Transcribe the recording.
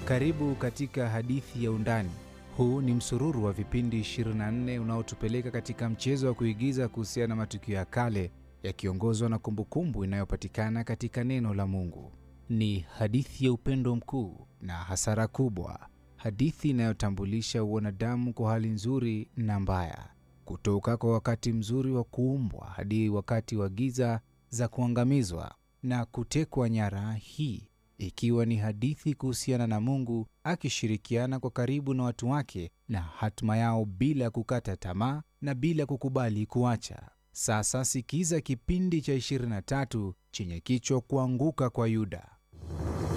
Karibu katika hadithi ya Undani. Huu ni msururu wa vipindi 24 unaotupeleka katika mchezo wa kuigiza kuhusiana na matukio ya kale yakiongozwa na kumbukumbu inayopatikana katika neno la Mungu. Ni hadithi ya upendo mkuu na hasara kubwa, hadithi inayotambulisha wanadamu kwa hali nzuri na mbaya, kutoka kwa wakati mzuri wa kuumbwa hadi wakati wa giza za kuangamizwa na kutekwa nyara, hii ikiwa ni hadithi kuhusiana na Mungu akishirikiana kwa karibu na watu wake na hatima yao bila kukata tamaa na bila kukubali kuacha. Sasa sikiza kipindi cha 23 chenye kichwa kuanguka kwa Yuda.